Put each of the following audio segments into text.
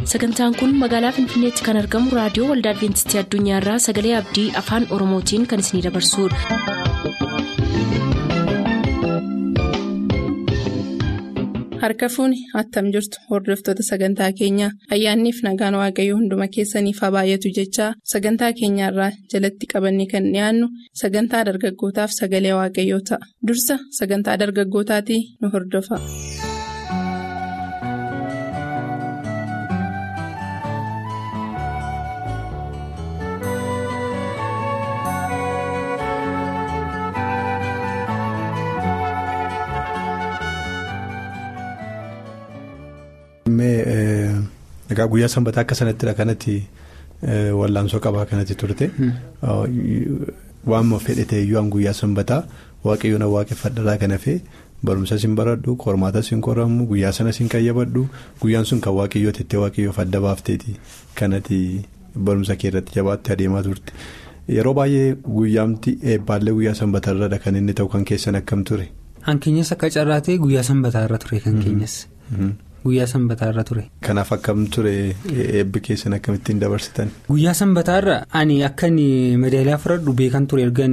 sagantaan kun magaalaa finfinneetti kan argamu raadiyoo waldaa adventistii addunyaarraa sagalee abdii afaan oromootiin kan isinidabarsudha. harka fuuni attam jirtu hordoftoota sagantaa keenyaa ayyaanniif nagaan waaqayyoo hunduma keessaniif haa baay'atu jechaa sagantaa keenyaarraa jalatti qabanne kan dhiyaannu sagantaa dargaggootaaf sagalee waaqayyoo ta'a dursa sagantaa dargaggootaatii nu hordofa. Egaa guyyaa sanbataa akka sanattidha kanatti wal'aansoo qabaa kanatti turte waanuma fedhate iyyuu guyyaa sanbataa waaqayyoon waaqeffadhaa kan hafe barumsas hin baradhu qormaatas hin qoramu guyyaa sanas hin qayyabadhu guyyaan sun kan waaqayyoo tettee waaqayyoof adda baafteeti kanatti barumsa kee irratti jabaattee adeemaa turte yeroo baay'ee guyyaamti eebbaallee guyyaa sanbataarradha kan inni ta'u kan keessan akkam ture. Hankeenyas akka carraatee guyyaa sanbataarra ture kan keenyas. Guyyaa sanbataarra ture. Kanaaf akkam ture eebbi keessan akkamittiin dabarsitan. Guyyaa sanbataarra ani akka madaaliyaa fudhadhu beekan ture ergan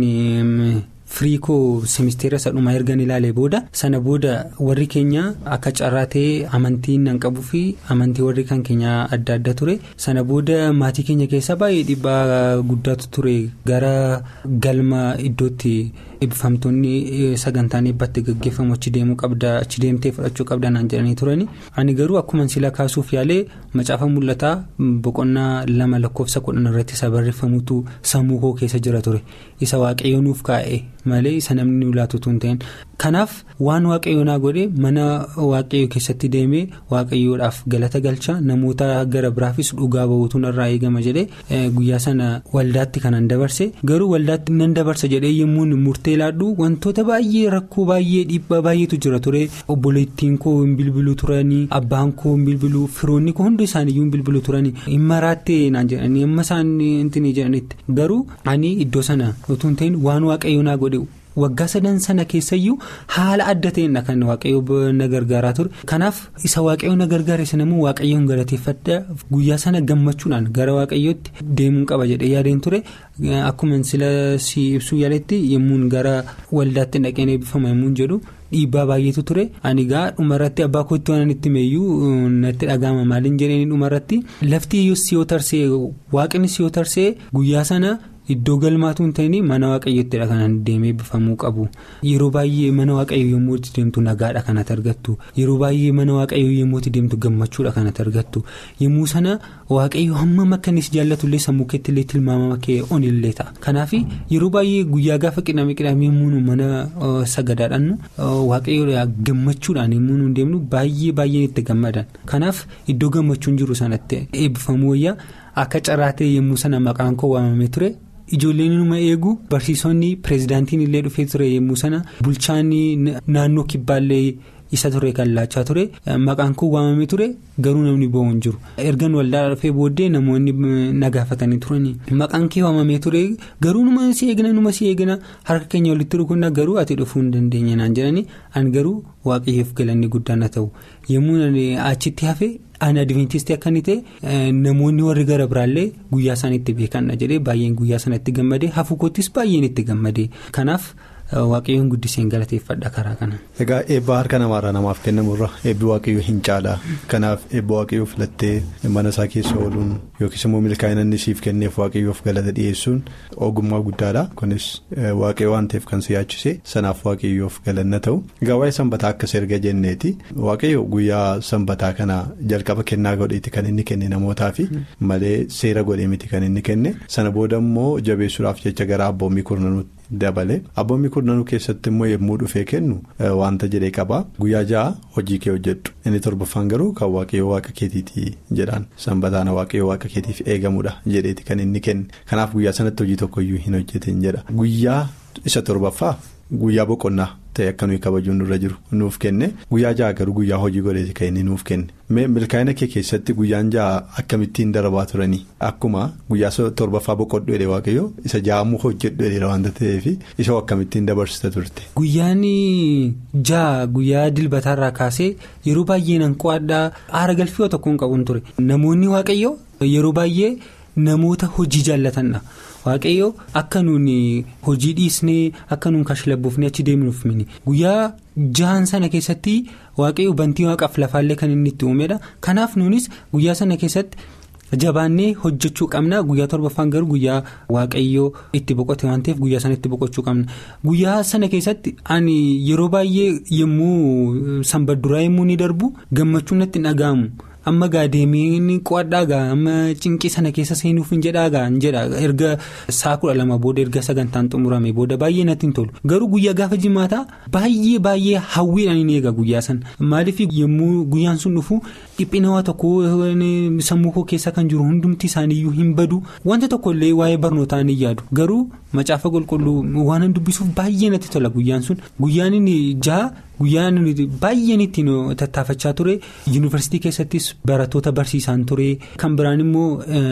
firii koo semisteera isa dhumaa ergan ilaalee booda sana booda warri keenya akka carraatee amantii nan qabuu fi amantii warri kan keenya adda adda ture sana booda maatii keenya keessa baay'ee dhiibbaa guddaatu ture gara galma iddootti. eebbifamtoonni sagantaan eebbatti gaggeeffamu achi deemuu qabda achi deemtee fudhachuu qabda naan jedhanii turani ani garuu akkuma sila kaasuuf yaalee macaafa mul'ataa boqonnaa lama lakkoofsa kudhan irratti isa barreeffamutu sammuu koo keessa jira ture isa waaqayyoo nuuf kaa'e malee isa namni nu laatutu hin ta'in kanaaf waan waaqayyoo naa godhe mana waaqayyoo keessatti deemee waaqayyoodhaaf galata galcha namoota gara biraafis dhugaa bahuutu irraa eegama jedhee guyyaa sana waldaatti kanan dabarse garuu waldaatti nan dabarsa jedhee yemmuu murtee. laadhu wantoota baay'ee rakkoo baay'ee dhiibbaa baay'eetu jira ture obboleettiin koo hin bilbiluu turanii abbaan koo hin bilbiluu firoonni koo hundi isaaniiyyuu hin bilbiluu turanii hin maraattee naan jedhanii amma isaan intinii jedhanitti garuu ani iddoo sana utuu hin ta'in waan waaqayyoo naa godhe. waggaa sadan sana keessayyuu haala adda ta'een kan waaqayyoo na gargaaraa ture kanaaf isa waaqayyoo na gargaare sanammoo waaqayyoon galateeffadha guyyaa sana gammachuudhaan gara waaqayyootti deemuun qaba jedhee yaadeen ture akkuma sila si ibsuu yaaletti yemmuun gara waldaatti dhaqeen eebbifama yemmuun jedhu. dhiibbaa baay'eetu ture ani gaa dhumarratti abbaa kootti waan itti meeyyuu natti dhaga'ama maaliin jedhanii dhumarratti lafti si yoo tarsee waaqni si yoo tarsee guyyaa sana. Iddoo galmaatu hin ta'in mana waaqayyoottidha kan deemee eebbifamuu qabu yeroo baay'ee mana waaqayyoo yommuu itti deemtu nagaadha kanatti argattu yeroo baay'ee mana waaqayyoo yommuu itti deemtu gammachuudha kanatti argattu yommuu sana waaqayyoo hammam akka inni si jaallatullee sammuu keetti illee tilmaamama kee onillee ta'a kanaaf yeroo baay'ee guyyaa gaafa qidhame qidhame yommuu mana sagadaadhaan waaqayyoo gammachuudhaan yommuu nu deemnu baay'ee baay'een itti gammadan kanaaf iddoo gammachuun jiru sanatti eebbifamuu wayyaa akka carraatee yommuu sana maqaan koo waamamee ture. Ijoolleen numa eegu barsiisonni pireezidaantiin illee dhufee ture yommuu sana bulchaan naannoo kibbaallee isa ture kan laachaa ture maqaan koo waamamee ture garuu namni bo'oo hin jiru ergan waldaa dhufee booddee namoonni nagaafatanii turanii maqaan kee waamamee ture garuu numa si eegna numa si eegna harka keenya walitti rukunna garuu ati dhufuu hin dandeenye naan jedhanii an garuu waaqayyoof galanni guddaan haa ta'u yommuu achitti hafe. Ani adventistii akka inni ta'e namoonni warri gara biraallee guyyaa isaaniitti beekanna jedhee baay'een guyyaa sanatti gammadee hafu koottis baay'een itti gammadee kanaaf waaqayyoon guddiseen galateeffadha karaa kana. Egaa eebba harka namaarraa namaaf kennamurra eebbi waaqayyoo hin caalaa kanaaf eebba waaqayyoo filattee mana isaa keessa ooluun yookiis immoo milkaa'ina inni siif kenneef waaqayyoof galata dhiyeessuun ogummaa guddaadha kunis waaqayyoo waan ta'eef kan si yaachise sanaaf waaqayyoof galanna ta'u egaa waa'ee sanbataa akkas erga jenneeti waaqayyo guyyaa sanbataa kana jalqaba kennaa godheeti kan inni kenne namootaaf malee seera godhee miti kan inni kenne sana booda immoo jabeessuudhaaf jecha gara abboommii kurnanuutti. dabale abboommii kurnanuu keessatti immoo yommuu dhufee kennu wanta jedhee qaba guyyaa ja'a hojii kee hojjedhu inni torbaffaan garuu kan waaqayyoo waaqa keetiiti jedhaan sanbataana waaqayyoo waaqa keetiif eegamudha jedheeti kan inni kenne kanaaf guyyaa sanatti hojii tokkoyyuu hin hojjetin jedha guyyaa isa torbaffaa guyyaa boqonnaa ta'e akka nuyi kabajuun nurra jiru nuuf kenne guyyaa ja'a garuu guyyaa hojii godheeti kan inni nuuf kenne milkaa'ina kee keessatti guyyaan ja'a akkamittiin darbaa turanii akkuma guyyaa torbaffaa boqodhu jedhee waaqayyo isa ja'amuu hojjedhu jedheera waanta ta'eef isa akkamittiin dabarsita turte. Guyyaan ja'a guyyaa dilbataarraa kaasee yeroo baay'ee nan qo'adhaa aara galfii tokko hin qabuun ture namoonni waaqayyo yeroo baay'ee namoota hojii jaallatanidha. waaqayyo akka nuun hojii dhiisnee akka nuun kashlabbuufnee achi deemnuuf mini guyyaa jahan sana keessatti waaqayyo bantii waaqaaf lafaallee kan inni itti uumedha kanaaf nuunis guyyaa sana keessatti jabaannee hojjechuu qabna guyyaa torbaffaan garuu guyyaa waaqayyoo itti boqote waan ta'eef guyyaa sana itti boqochuu qabna guyyaa sana keessatti ani yeroo baay'ee yommuu sanbadduraa yommuu ni darbu gammachuun natti hin dhaga'amu. amma gaa deemee qo'adhaa gaa amma cinqii sana keessa seenuuf hin jedhaa gaa hin jedha erga saa kudha lama booda erga sagantaan xumurame booda baay'ee natti hin tolu garuu guyyaa gaafa jimaataa baay'ee baay'ee hawwiidhaan hin eega guyyaa sana maaliif yommuu guyyaan sun dhufu dhiphina tokko sammuu koo keessa kan jiru hundumti isaaniiyyuu hin badu wanta tokkollee waa'ee barnootaa ni yaadu garuu macaafa qulqulluu waan dubbisuuf baay'ee natti tola guyyaan sun guyyaan inni jaha. Guyyaan baay'een ittiin tattaafachaa ture yuunivarsiitii keessattis barattoota barsiisaan ture kan biraan immoo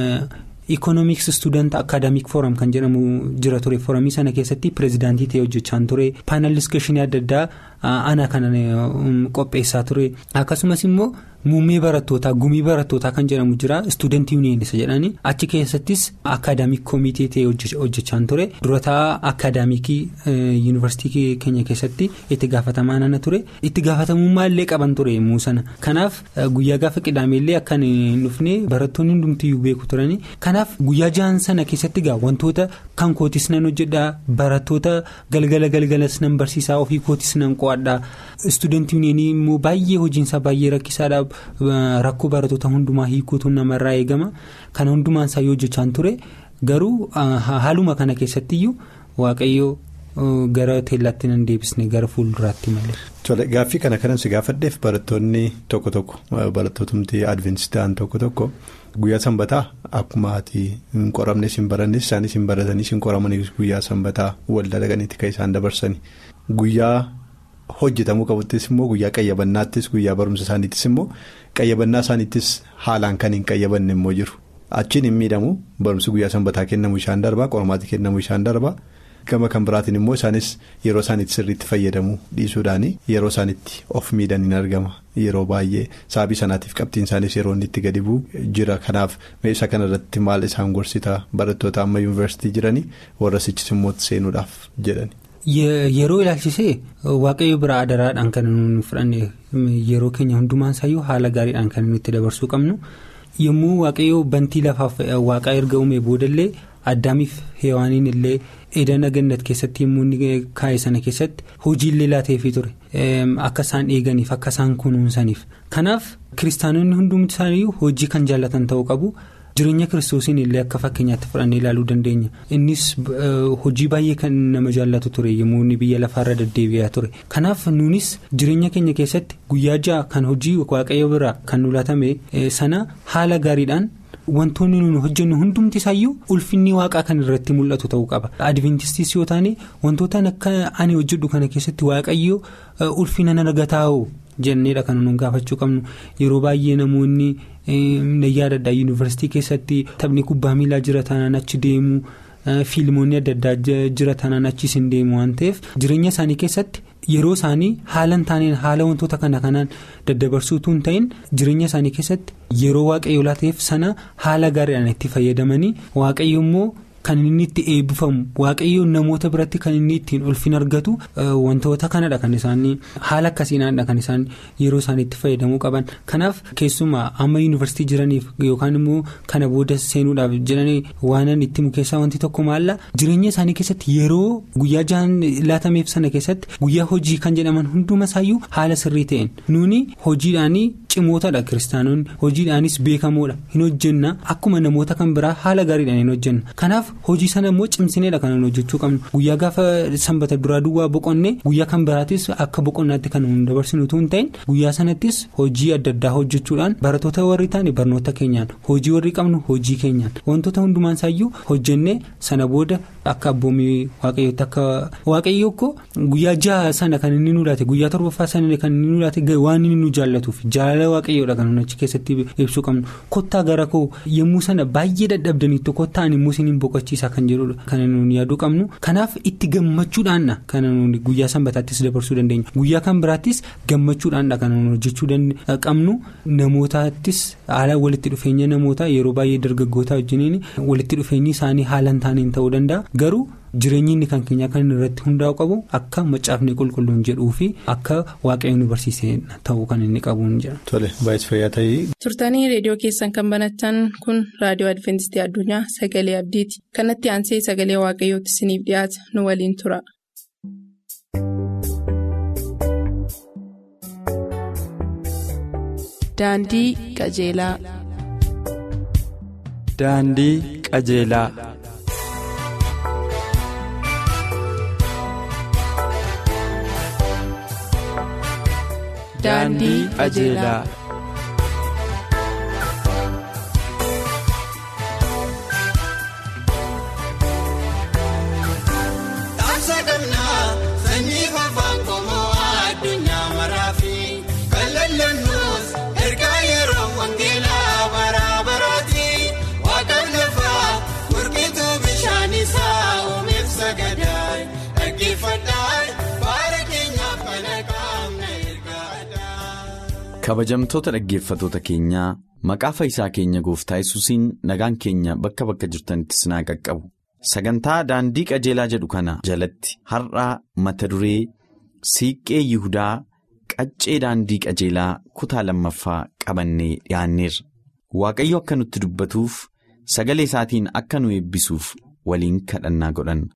ikoonoomiks student akaadaamik fooram kan jedhamu jira ture fooramii sana keessatti pireezidaantii ta'ee hojjechaa ture paanal diskishinii adda addaa ana kan qopheessaa ture akkasumas immoo muummee barattootaa gumii barattootaa kan jedhamu jira student union isa jedhani achi keessattis akaadaamik koomitee ta'ee hojjechaa ture durataa akaadaamikii yuunivarsiitii keenya keessatti itti gaafatamaa nana ture itti gaafatamummaa illee qaban ture yemmuu sana kanaaf guyyaa gaafa qidaameellee akka hin dhufne barattoonni hundumtiyyuu beeku turani kanaaf guyyaa jahan sana keessatti gaa wantoota kan kootis nan hojjedhaa barattoota galgala galgalas nan barsiisaa ofii kootis nan qo'adhaa student union immoo baay'ee hojiinsaa baay'ee rakkisaadha. Rakkoo barattoota hundumaa hiikuutu namarraa eegama kana hundumaan isaa yoo hojjechaa ture garuu haaluma kana keessattiyyuu waaqayyoo gara teellaatti nan deebisne gara fuulduraatti malee. Tole gaaffii kana kanan si gaafadheef barattoonni tokko tokko barattootumti adventistii ta'an tokko tokko guyyaa sanbataa akkuma ati hin qoramnes hin barannes isaanis hin baratanis hin qoramanis guyyaa sanbataa waldaa dhaqaniiti kan isaan dabarsani guyyaa. hojjetamuu qabuttis immoo guyyaa qayyabannaattis guyyaa barumsa isaaniittis immoo qayyabannaa isaaniittis haalaan kan hin qayyabanne immoo jiru achiin hin miidhamu barumsi guyyaa sanbataa kennamu isaan darbaa qormaati kennamu isaan darbaa gama kan biraatiin immoo isaanis yeroo isaaniitti sirriitti fayyadamuu dhiisuudhaan yeroo isaaniitti of miidhan hin argama yeroo baay'ee saabii sanaatiif qabxiin isaanis yeroo inni itti gadi bu'u jira kanaaf meeshaa kanarratti maal isaan gorsita barattoota amma yuunivarsiitii jiranii warra sichis immoo seenuudhaaf jedhani. Yeroo ilaalchisee waaqayyo biraa adaraadhaan kan nuyi fudhanne yeroo keenya hundumaan isaayyuu haala gaariidhaan kan nuti dabarsuu qabnu yommuu waaqayyo bantii lafaaf waaqaa erga uume boodallee addaamiif heewaaniin illee edana gannat keessatti yommuu inni kaa'e sana keessatti hojiillee laateefii ture akka isaan eeganiif akka isaan kunuunsaniif kanaaf kiristaanonni hundumti isaaniiyyuu hojii kan jaallatan ta'uu qabu. jireenya kiristoosiin illee akka fakkeenyaatti fudhannee ilaaluu dandeenya innis hojii baay'ee kan nama jaallatu ture yommuu inni biyya lafaarra deddeebi'aa ture kanaaf nuunis jireenya keenya keessatti guyyaa ja'a kan hojii waaqayyo biraa kan nu laatame sana haala gaariidhaan wantoonni nuyi hojjennu hundumti isaayyuu ulfinni waaqaa kan irratti mul'atu ta'uu qaba adventistis yoo taane wantoota akka ani hojjedhu kana keessatti waaqayyo ulfina nan argataa'u. jenneedha kan nuun gaafachuu qabnu yeroo baay'ee namoonni nayyaa adda yuunivarsiitii keessatti taphni kubbaa miilaa jira taanaan achi deemu fiilmoonni adda addaa jira taanaan achis hin deemu waan ta'eef jireenya isaanii keessatti yeroo isaanii haala hin taaneen haala wantoota kana kanaan daddabarsuutu hin ta'in jireenya isaanii keessatti yeroo waaqayyoo laateef sana haala gaariidhaan itti fayyadamanii waaqayyo immoo. Kan inni itti eebbifamu waaqayyoon namoota biratti kan inni ittiin ulfin argatu wantoota kanadha kan isaan haala akkasiinaadha kan isaan yeroo isaan itti fayyadamuu qaban kanaaf keessumaa amma yuunivarsiitii jiraniif yookaan immoo kana booda seenuudhaaf jedhanii waan itti mukeessaa wanti tokko maalla jireenya isaanii keessatti yeroo guyyaa jahan laatameef sana keessatti guyyaa hojii kan jedhaman hunduma isaayyuu haala sirrii ta'een nuuni hojiidhaanii. cimootadha kiristaanonni hojiidhaanis beekamoodha hin hojjenna akkuma namoota kan biraa haala gaariidhaan hin hojjenna kanaaf hojii sana immoo cimsineedha kan hojjechuu qabnu guyyaa gaafa sanbata duraa duwwaa boqonnee guyyaa kan biraattis akka boqonnaatti kan nu dabarsinu utuu hin ta'in guyyaa sanattis hojii adda addaa hojjechuudhaan barattoota warri ta'an barnoota keenyaan hojii warri qabnu hojii keenyaan wantoota hundumaan isaayyuu hojjennee sana booda akka abboomii waaqayyootti akka waaqayyoo ko guyyaa jaha sana kan inni nu laate guyyaa torbaffaa sana kan inni nu laate waan inni nu jaallatuuf jaalala waaqayyoodha kan achi keessatti ibsuu qabnu kottaa gara koo yommuu sana baay'ee dadhabdaniitu kottaan immoo isiniin boqochiisaa kan jedhudha kan nuyi yaaduu qabnu kanaaf itti gammachuudhaanna kan nuyi guyyaa sanbataattis dabarsuu dandeenya guyyaa kan biraattis gammachuudhaanna kan nuyi hojjechuu qabnu namootaattis haala walitti dhufeenya namootaa yeroo baay'ee dargaggootaa wajjiniin walitti dhufeenyi isaanii haala hin taaneen ta'uu danda'a garuu. jireenyi inni kan keenya kan irratti hundaa'u qabu akka macaafni qulqulluun jedhuu fi akka waaqayyoon nu barsiisee ta'uu kan inni qabuun jedha. Tole baay'ee fayyaa ta'ee. turtanii reediyoo keessan kan banatan kun raadiyoo adventistii addunyaa sagalee abdiiti kanatti aansee sagalee waaqayyootti isiniif dhiyaata nu waliin tura. Daandii qajeelaa. Daandii qajeelaa. Daandii qajeelaa. Taabsa qabnaa sanyii fafaan qomoo addunyaa maraafi kan lallannus ergaa yeroo wangeelaa bara baraati waaqaan lafaa gurgituu bishaan isaa uumeef sagadaa dhaggeeffadhaa baara keenyaaf kana qaamna ergaadhaa. Kabajamtoota dhaggeeffatoota keenyaa maqaa fayyisaa keenya gooftaa yesuusiin nagaan keenya bakka bakka jirtanitti sinaa qaqqabu. Sagantaa daandii qajeelaa jedhu kana jalatti har'aa mata duree siiqqee Yihudaa qaccee daandii qajeelaa kutaa lammaffaa qabannee dhiyaanneerra. Waaqayyo akka nutti dubbatuuf sagalee isaatiin akka nu eebbisuuf waliin kadhannaa godhanna.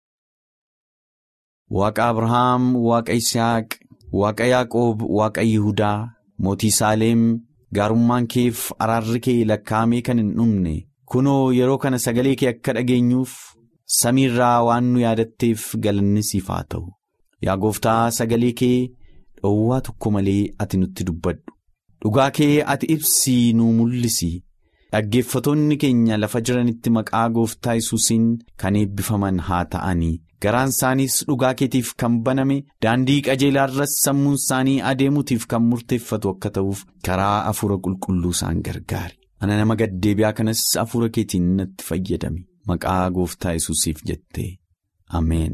Waaqa Abrahaam, Waaqa Isihaaq, Waaqa Yaaqoob, Waaqa Yihudaa, Mootii Saaleem, gaarummaan keef araarri kee lakkaa'amee kan hin dhumne. Kunoo yeroo kana sagalee kee akka dhageenyuuf samiirraa waan nu yaadatteef galanni siif haa ta'u. Yaa gooftaa sagalee kee dhoowwaa tokko malee ati nutti dubbadhu. Dhugaa kee ati ibsii nu mul'isi. Dhaggeeffatoonni keenya lafa jiranitti maqaa gooftaa yesuusiin kan eebbifaman haa ta'anii. Garaan isaaniis dhugaa keetiif kan baname daandii qajeelaa irras sammuun isaanii adeemuutiif kan murteeffatu akka ta'uuf karaa hafuura qulqulluu isaan gargaari. Ana nama gaddeebi'aa kanas hafuura keetiin natti fayyadami. Maqaa gooftaa yesuusiif jettee. Ameen.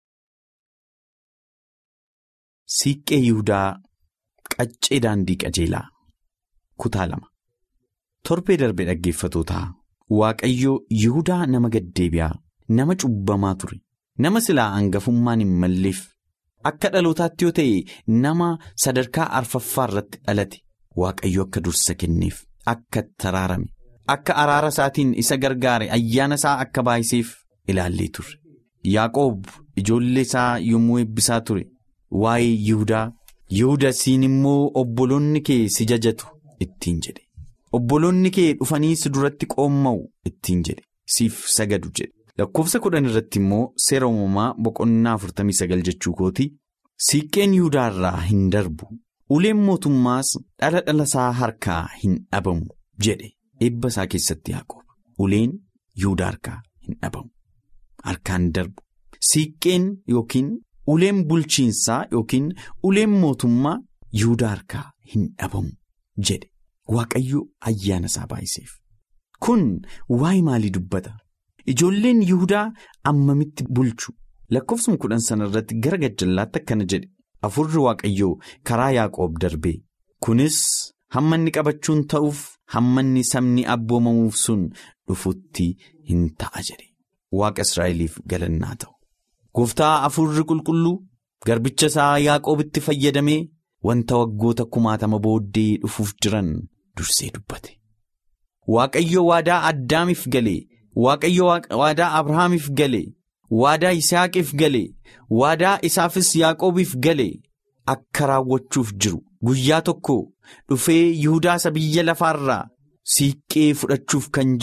Siiqqee Yihudaa Qaccee Daandii Qajeelaa Kutaa lama Torbee darbe dhaggeeffatootaa Waaqayyo Yihudaa nama gaddeebi'aa nama cubbamaa ture. Nama silaa hangafummaan hin malleef. Akka dhalootaatti yoo ta'e nama sadarkaa arfaffaa irratti dhalate. Waaqayyo akka dursa kenneef. Akka taraarame akka araara isaatiin isa gargaare ayyaana isaa akka baay'iseef ilaallee turre. Yaaqoob ijoollee isaa yommuu eebbisaa ture waa'ee Yihudaa Yihudasiin immoo obboloonni kee si jajatu ittiin jedhe. Obboloonni kee dhufanii si duratti qoomma'u ittiin jedhe siif sagadu jedhe. Lakkoofsa kudhan irratti immoo seera uumamaa boqonnaa 49 jechuu kooti siiqqeen Yihudaa irraa hin darbu. Uleen mootummaas dhala dhala isaa harkaa hin dhabamu jedhe eebba isaa keessatti Yaaqoob. Uleen Yihudaa harkaa hin dhabamu. Harkaan darbu. Siiqqeen yookiin uleen bulchiinsaa yookiin uleen mootummaa Yihudaa harkaa hin dhabamu jedhe. Waaqayyo ayyaana isaa baay'iseef. Kun waa'ee maalii dubbata? Ijoolleen Yihudaa ammamitti bulchu? Lakkoofsuma kudhan sana irratti gara gajjallaatti akkana jedhe. Afurri Waaqayyoo karaa Yaaqoob darbe kunis hamma inni qabachuun ta'uuf hamma inni sabni abboomamuuf sun dhufutti hin ta'a jedhe Waaqa Israa'eliif galannaa ta'u. Gooftaa afurri qulqulluu garbicha isaa Yaaqoobitti fayyadamee wanta waggoota kumaatama booddee dhufuuf jiran dursee dubbate. Waaqayyo waadaa Addaamiif galee Waaqayyo waadaa Abrahaamiif galee. Waadaa Yisihaaqiif galee waadaa isaafis Yaaqoobiif galee akka raawwachuuf jiru guyyaa tokko dhufee Yihudaa isa biyya lafaarraa siiqqee fudhachuuf kan jiru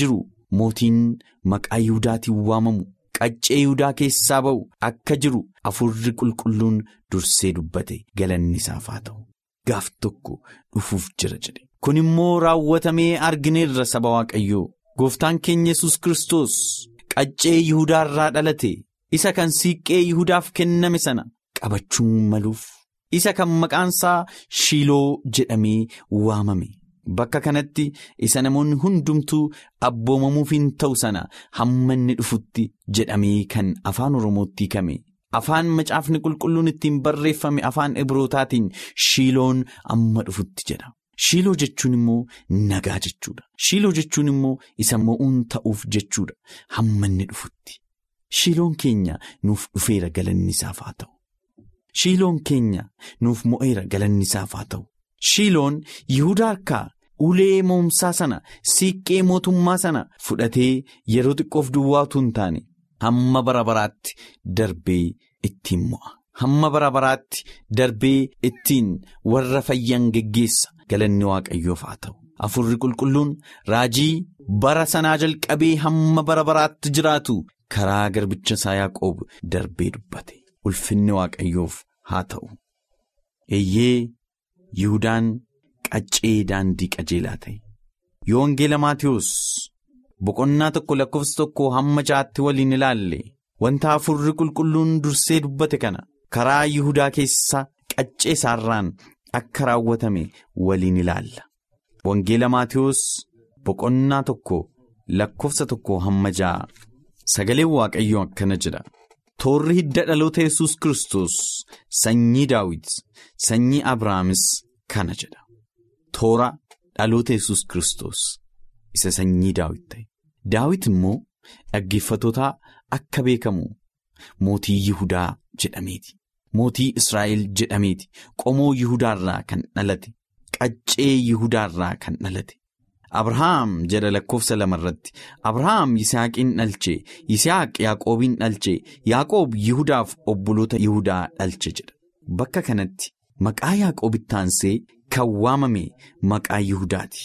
mootiin maqaa Yihuudaatiin waamamu qaccee Yihudaa keessaa ba'u akka jiru hafuurri qulqulluun dursee dubbate galanni isaaf haa ta'u. Gaaf tokko dhufuuf jira jedhe. Kun immoo raawwatamee argineerra saba Waaqayyoo. Gooftaan keenya yesus Kiristoos qaccee Yihudaa irraa dhalate isa kan siiqqee Yihudaaf kenname sana qabachuun maluuf isa kan maqaansaa Shiiloo jedhamee waamame. Bakka kanatti isa namoonni hundumtuu abboomamuuf hin ta'u sana hamma inni dhufutti jedhamee kan afaan Oromootti hiikame. Afaan macaafni qulqulluun ittiin barreeffame afaan Ibrootaatiin Shiiloon amma dhufutti jedha. Shiiloo jechuun immoo nagaa jechuudha. Shiiloo jechuun immoo isa mo'uun ta'uuf jechuudha. Hamma inni dhufutti. Shiiloon keenya nuuf dhufeera galanni isaaf haa ta'u. Shiiloon keenya nuuf mo'eera galanni isaaf haa ta'u. Shiiloon Yihudaa harkaa ulee moomsaa sana siiqqee mootummaa sana fudhatee yeroo xiqqoof duwwaatu hin taane hamma bara baraatti darbee ittiin mo'a. Hamma bara baraatti darbee ittiin warra fayyan geggeessa. Galanni waaqayyoof haa ta'u. Afurri qulqulluun raajii bara sanaa jalqabee hamma bara baraatti jiraatu karaa garbicha isaa Yaaqoob darbee dubbate. Ulfinni waaqayyoof haa ta'u. Eeyyee Yihudaan qaccee daandii qajeelaa ta'e. Yoo wangeela Maatiyus boqonnaa tokko lakkoofsa tokko hamma ja'aatti waliin ilaalle wanta afurri qulqulluun dursee dubbate kana karaa Yihudaa keessa qaccee isaarraan. Akka raawwatame waliin ilaalla. Wangeela Maatiyus boqonnaa tokko lakkoofsa tokko hamma ja'a. Sagaleen Waaqayyoo akkana jedha. Toorri hidda dhaloota yesus Kiristoos sanyii Daawit sanyii Abrahaamis kana jedha. Toora dhaloota yesus Kiristoos isa sanyii Daawit ta'e. Daawit immoo dhaggeeffatootaa akka beekamu mootii Yihudaa jedhameeti. Mootii Israa'el jedhameeti qomoo Yihudaarraa kan dhalate qaccee Yihudaarraa kan dhalate Abrahaam jedha lakkoofsa lamarratti Abrahaam Yisihaaqiin dhalche Yisihaaq Yaaqoobiin dhalche Yaaqoob Yihudaaf obboloota Yihudaa dhalche jedha bakka kanatti maqaa Yaaqoobitti aansee kan waamame maqaa Yihudaati.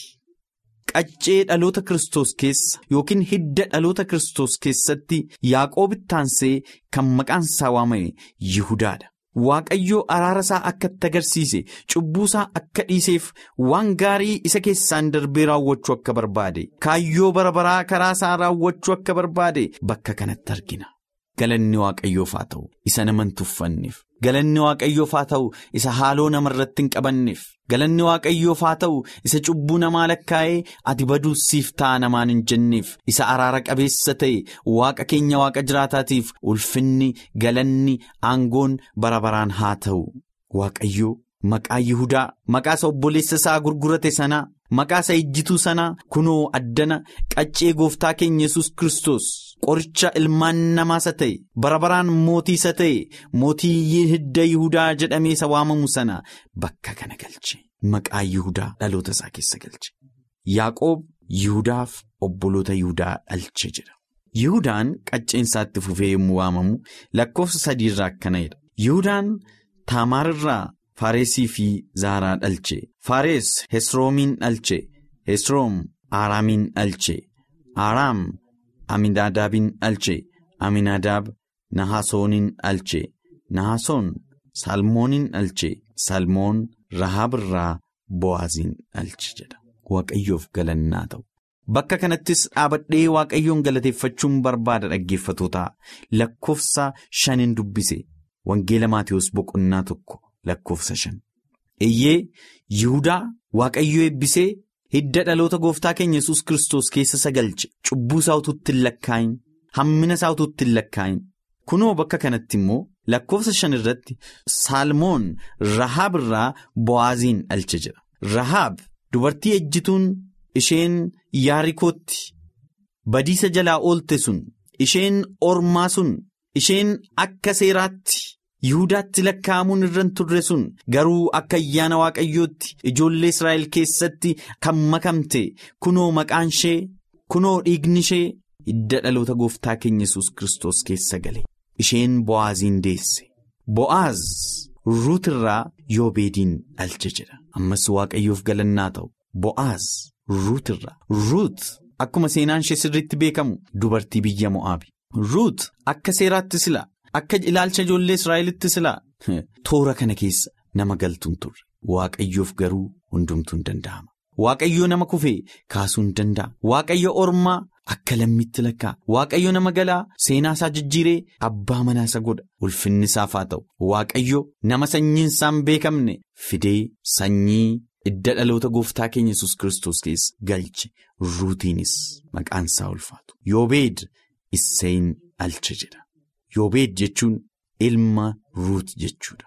Qaccee dhaloota Kiristoos keessa yookiin hidda dhaloota Kiristoos keessatti Yaaqoobitti aansee kan maqaan isaa waamame Yihudaadha. Waaqayyoo araara isaa akka itti agarsiise cubbuu isaa akka dhiiseef waan gaarii isa keessaan darbee raawwachuu akka barbaade kaayyoo bara baraa karaa isaa raawwachuu akka barbaade bakka kanatti argina. Galanni waaqayyoof haa ta'u isa nama hin tuffanneef galanni waaqayyoof haa ta'u isa haaloo namarratti hin qabanneef galanni waaqayyoof haa ta'u isa cubbuu namaa lakkaa'ee ati baduus siif ta'a namaan hin jenneef isa araara qabeessa ta'e waaqa keenya waaqa jiraataatiif ulfinni galanni aangoon bara baraan haa ta'u waaqayyoo maqaa Yihudaa maqaa isa obboleessa isaa gurgurate sanaa maqaa isa ejjituu sanaa kunoo addana qaccee gooftaa keenya yesus Kiristoos. Qoricha ilmaan namaa isa ta'e bara baraan mootii isa ta'e mootii hidda Yihudaa jedhamee isa waamamu sana bakka kana galche maqaa Yihudaa dhaloota isaa keessa galche. Yaaqoob Yihudaaf obboloota Yihudaa dhalche jedha. Yihudaan qacceen isaatti fufee yommuu waamamu lakkoofsa sadiirraa akkana'edha. Yihudaan Taamaarraa Faaresii fi Zaaraa dhalche. Faares Hesroomiin dhalche. Hesroom Aaraamiin dhalche. Aaraam. Aminaadaabiin dhalche Aminaadaab Nahasoonin dhalche Nahasoon Salmooniin dhalche Salmoon Rahaab irraa Bo'aaziin dhalche jedha Waaqayyoof galannaa ta'u. Bakka kanattis dhaabadhee Waaqayyoon galateeffachuun barbaada dhaggeeffatootaa lakkoofsa shanin dubbise Wangeela Maatiyus boqonnaa tokko lakkoofsa shan. Eeyyee Yihudaa Waaqayyoo eebbisee. Hidda dhaloota gooftaa keenya yesus Kiristoos keessa isa galche cubbuu isaa utuutti hin lakkaayin hammina isaa utuutti hin lakkaayin kunoo bakka kanatti immoo lakkoofsa shan irratti Saalmoon Rahaab irraa Bo'aaziin dhalche jedha. Rahaab dubartii ejjituun isheen yaarikootti badiisa jalaa oolte sun isheen ormaa sun isheen akka seeraatti. Yihudaatti lakkaa'amuun irra turre sun garuu akka ayyaana waaqayyootti ijoollee Israa'el keessatti kan makamte kunoo maqaan ishee kunoo dhiigni ishee hidda dhaloota gooftaa keenya yesus Kiristoos keessa gale isheen Bo'aaziin deesse Bo'aaz Ruut irraa Yoobeediin dhalche jedha ammas waaqayyoof galannaa ta'u Bo'aaz Ruut irraa Ruut akkuma seenaan ishee sirriitti beekamu dubartii biyya mo'aabi. Ruut akka seeraatti silaa akka ilaalcha ijoollee Israa'elitti silaa toora kana keessa nama galtuun turre waaqayyoof garuu hundumtuu hin danda'ama. Waaqayyoo nama kufee kaasuu hin danda'a. Waaqayyo ormaa akka lammiitti lakkaa. Waaqayyo nama galaa seenaa isaa jijjiiree abbaa manaa isa godha. Ulfinni isaaf haa ta'u. Waaqayyo nama sanyiin isaa hin beekamne fidee sanyii idda dhaloota gooftaa keenya yesus Kiristoos keessa galche. Ruutiinis maqaan isaa ulfaatu. Yoobeed Isseeyin dhalche jedha. Yoobeed jechuun ilma Ruut jechuudha.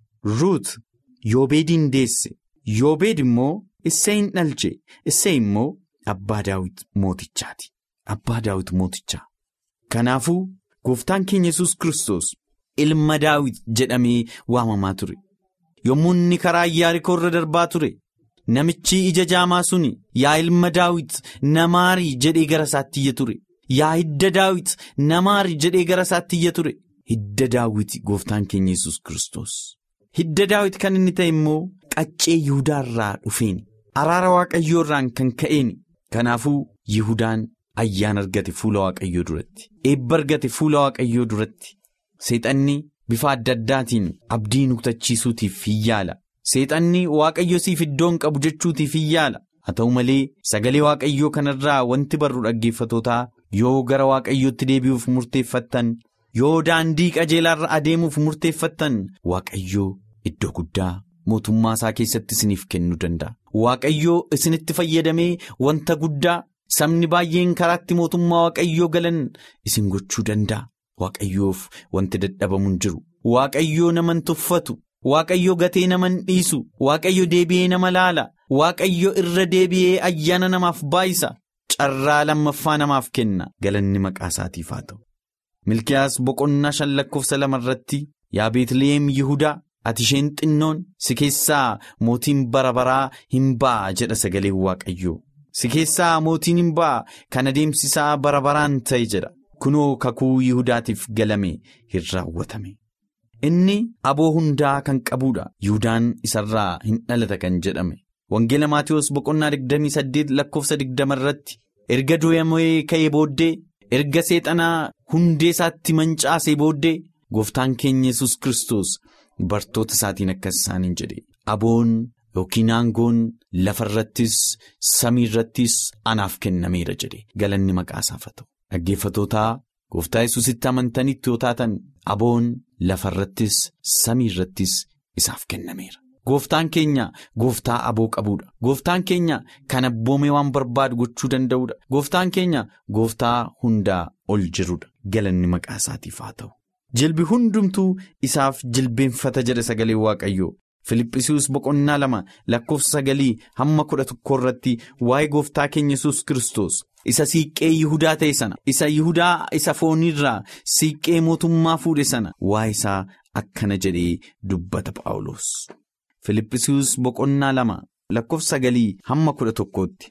Ruut Yoobeediin deesse. Yoobeed immoo. Isseeyin dhalche Issee immoo abbaa daawit mootichaati. Abbaa daawit mootichaa. Kanaafuu gooftaan keenya yesus Kiristoos ilma daawit jedhamee waamamaa ture. Yommuu inni karaa Iyaarikoo irra darbaa ture namichi ija jaamaa suni yaa ilma daawit namaarii jedhee gara isaatti iyya ture. Yaa hidda daawit namaarii jedhee gara isaatti iyya ture. Hidda daawit gooftaan keenya yesus Kiristoos. Hidda daawit kan inni ta'e immoo qaccee Yihudaarraa dhufeeni. Araara waaqayyoo irraan kan ka'een kanaafuu Yihudaan ayyaana argate fuula waaqayyoo duratti eebba argate fuula waaqayyoo duratti seexanni bifa adda addaatiin abdii nu kutachiisuutiif hin yaala seexanni waaqayyo siif iddoon qabu jechuutiif hin yaala haa ta'u malee sagalee waaqayyoo kanarraa wanti barru dhaggeeffatootaa yoo gara waaqayyootti deebi'uuf murteeffattan yoo daandii qajeelaarra adeemuuf murteeffattan waaqayyoo iddoo guddaa. mootummaa isaa keessatti isiniif kennuu danda'a. Waaqayyoo isinitti fayyadamee wanta guddaa sabni baay'een karaatti mootummaa waaqayyoo galan isin gochuu danda'a. Waaqayyoof wanti dadhabamu hin jiru. Waaqayyoo nama hin tuffatu. Waaqayyoo gatee nama hin dhiisu. Waaqayyo deebi'ee nama laala. Waaqayyo irra deebi'ee ayyaana namaaf baay'isa. Carraa lammaffaa namaaf kenna. Galanni maqaa isaatiif haa ta'u. Milkiyaas boqonnaa shan lakkoofsa lama irratti yaa Beetliheem Yihudaa. Ati isheen xinnoon si keessaa mootiin bara baraa hin ba'a jedha sagaleen waaqayyoo. Si keessaa mootiin hin ba'a kan adeemsisaa bara baraan ta'e jedha. Kunoo kakuu Yihudaatiif galame hin raawwatame. Inni aboo hundaa kan qabuudha. Yihudaan isarraa hin dhalata kan jedhame. Wangeela Maatiyoos boqonnaa 28 lakkoofsa 20 irratti erga du'amee ka'ee booddee erga seexanaa hundee isaatti mancaasee booddee gooftaan keenya yesus Kiristoos. Bartoota isaatiin akkas isaaniin jedhe aboon yookiin aangoon lafa irrattis samii irrattis anaaf kennameera jedhe galanni maqaa isaaf haa ta'u. Dhaggeeffatootaa gooftaa yesusitti amantanitti yoo taatan aboon lafa irrattis samii irrattis isaaf kennameera. Gooftaan keenya gooftaa aboo qabuudha. Gooftaan keenya kan abboomee waan barbaadu gochuu danda'uudha. Gooftaan keenya gooftaa hundaa ol jiruudha. Galanni maqaa isaatiif haa ta'u. Jilbi hundumtuu isaaf jilbeenfata jedha sagalee waaqayyoo Filiphisius boqonnaa lama lakkoofsa sagalii hamma kudha tokko irratti waa'ee gooftaa keenya yesus Kiristoos isa siiqqee Yihudaa ta'e sana isa Yihudaa isa fooniirraa siiqqee mootummaa fuudhe sana waa'ee isaa akkana jedhee dubbata Phaawulos. Filiphisius boqonnaa lama lakkoofsa sagalii hamma kudha tokkootti.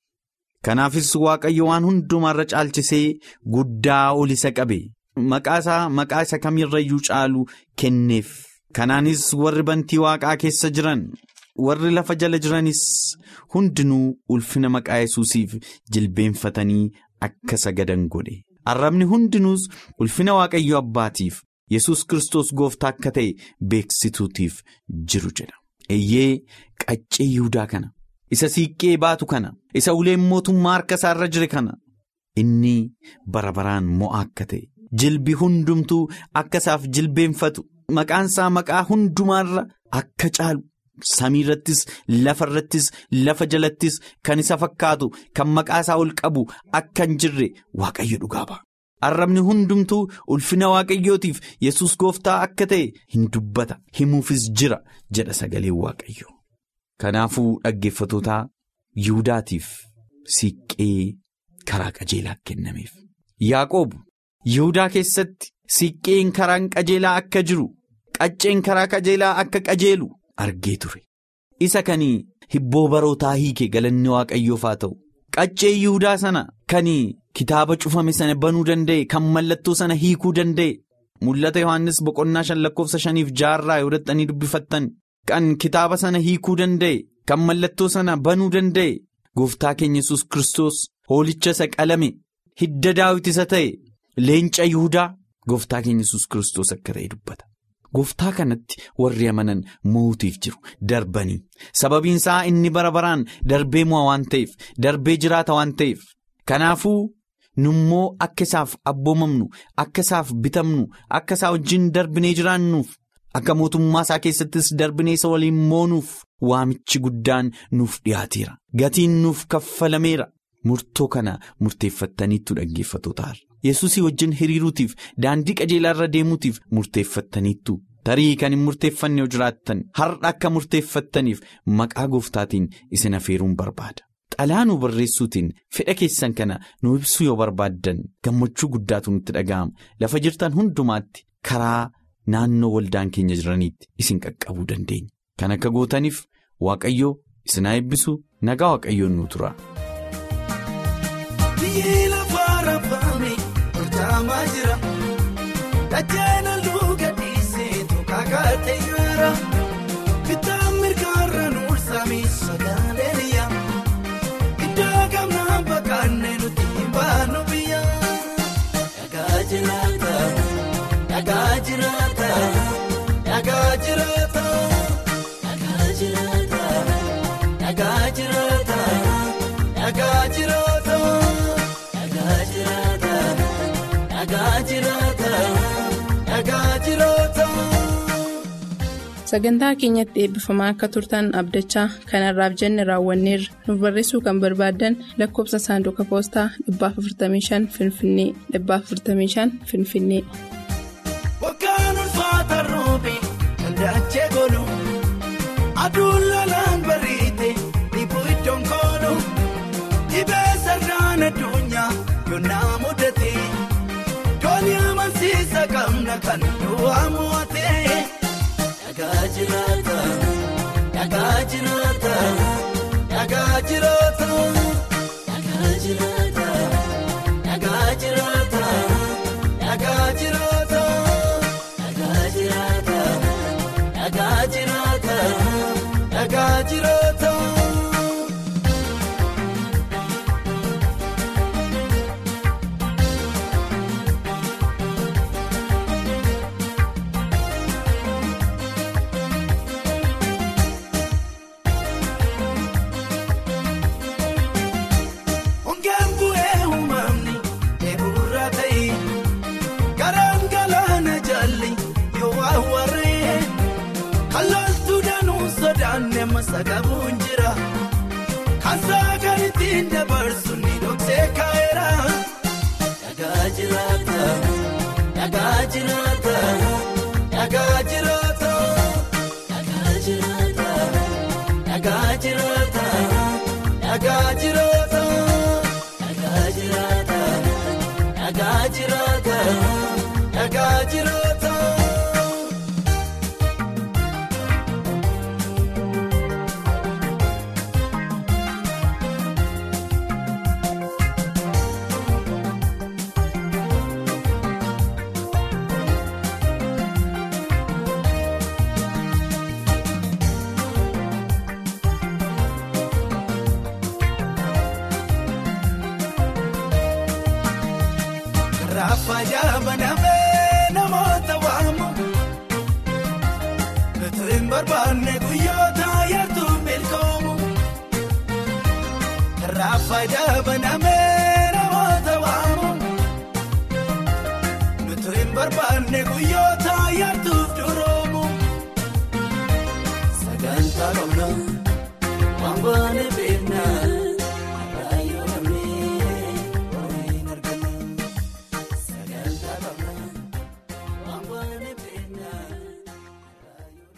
Kanaafis waaqayyo waan hundumaarra caalchisee guddaa ol isa qabe. Maqaa isaa maqaa isa kamirrayyuu caalu kenneef kanaanis warri bantii waaqaa keessa jiran warri lafa jala jiranis hundinuu ulfina maqaa yesuusiif jilbeenfatanii akka sagadan godhe arrabni hundinuus ulfina waaqayyo abbaatiif yesus kristos gooftaa akka ta'e beeksituutiif jiru jedha eeyyee qaccee yihudaa kana isa siiqqee baatu kana isa uleen mootummaa harka isaarra jire kana inni bara baraan mo'a akka ta'e. Jilbi hundumtuu akka isaaf jilbeenfatu maqaan isaa maqaa hundumaarra akka caalu samii irrattis lafa irrattis lafa jalattis kan isa fakkaatu kan maqaa isaa ol qabu akka hin jirre waaqayyo dhugaa ba'a. Arrabni hundumtuu ulfina waaqayyootiif yesus gooftaa akka ta'e hin dubbata himuufis jira jedha sagaleen waaqayyo. Kanaafuu dhaggeeffatootaa Yihudaatiif siiqqee karaa qajeelaa kennameef. Yaaqoob. Yihudaa keessatti siiqqeen karaan qajeelaa akka jiru qacceen karaa qajeelaa akka qajeelu argee ture. Isa kan hibboo barootaa hiike galanni waaqayyoof haa ta'u. Qaccee Yihudaa sana kan kitaaba cufame sana banuu danda'e kan mallattoo sana hiikuu danda'e. Mul'ata Yohaannis boqonnaa shan lakkoofsa shaniif jaarraa yoo dadhanii dubbifattan kan kitaaba sana hiikuu danda'e kan mallattoo sana banuu danda'e gooftaa keenya yesus Kiristoos hoolicha isa qalame hidda daawit isa ta'e leenca yihudaa gooftaa keenya yesus kiristoos akka ta'e dubbata. Gooftaa kanatti warri amanan mootiif jiru darbanii sababiin isaa inni bara baraan darbee mo'a waan ta'eef darbee jiraata waan ta'eef kanaafuu nummoo akka isaaf abboomamnu akka isaaf bitamnu akka isaa wajjin darbinee jiraannuuf akka mootummaa isaa keessattis darbinee isa waliin moonuuf waamichi guddaan nuuf dhiyaateera gatiin nuuf kaffalameera murtoo kana murteeffattaniittu dhaggeeffatoota yesusii wajjin hiriiruutiif daandii qajeelaa irra deemuutiif murteeffattaniittu tarii kan hin murteeffanne yoo jiraattan har'a akka murteeffattaniif maqaa gooftaatiin isin afeeruun barbaada. Xalaa nu barreessuutiin fedha keessan kana nu ibsuu yoo barbaaddan gammachuu guddaatu nutti dhaga'ama lafa jirtan hundumaatti karaa naannoo waldaan keenya jiraniitti isin qaqqabuu dandeenya. Kan akka gootaniif waaqayyoo isin haa eebbisu nagaa waaqayyoon nu tura. Biyyi lafaa raafame hojjaamaa jira. Dajjana luka dhiiseetu kakatee jira. Bitaa mirgaarra nuulsame sagaaleen yaa. Iddoo gamnaa bakkaannee nuti baanu biyya. Dhagaa jiraata. Dhagaa jiraata. Dhagaa jiraata. Dhagaa jiraata. Dhagaa jiraata. Dhagaa jiraata. Dhagaa jiraata. Dhagaa jiraata. Dhagaa jiraata. Sagantaa keenyatti eebbifamaa akka turtan abdachaa kanarraaf jenne raawwanneerra nuuf barreessuu kan barbaaddan lakkoofsa saanduqa poostaa 455 Finfinnee 455 Finfinnee. Waggaan ulfaata roobe kan daachee golu aduun lalaan bariite dhibbuu iddoon koolu dhibee sirnaan addunyaa yonnaa mudate doonii amansiisa qabna kan du'aa mo'ate. Dhagaa jiraata dhagaa jiraata dhagaa jiraata dhagaa jiraata dhagaa jiraata dhagaa jiraata dhagaa jiraata dhagaa jiraata dhagaa jiraata. Ongeen bu'ee uumamni eeburraa ta'e garaan galaana jalli yoo awwaaree kalaaltuu danuu sodaanne masa qabuun jira kan saagan ittiin dabarsu ni dhoksee kaa'eera. Dhagaa jiraata dhagaa jiraata dhagaa jiraata dhagaa jiraata dhagaa jiraata. Dhagaa jiraata dhagaa jiraata dhagaa jiraata dhagaa jiraata. Raaffayaa banamee namoota waamu Gatuu hin barbaanne guyyoota yartuu milkoomu. Raaffayaa banamee namoota waamu Gatuu hin barbaanne guyyoota yartuuf duroomu. Sagantaa qabna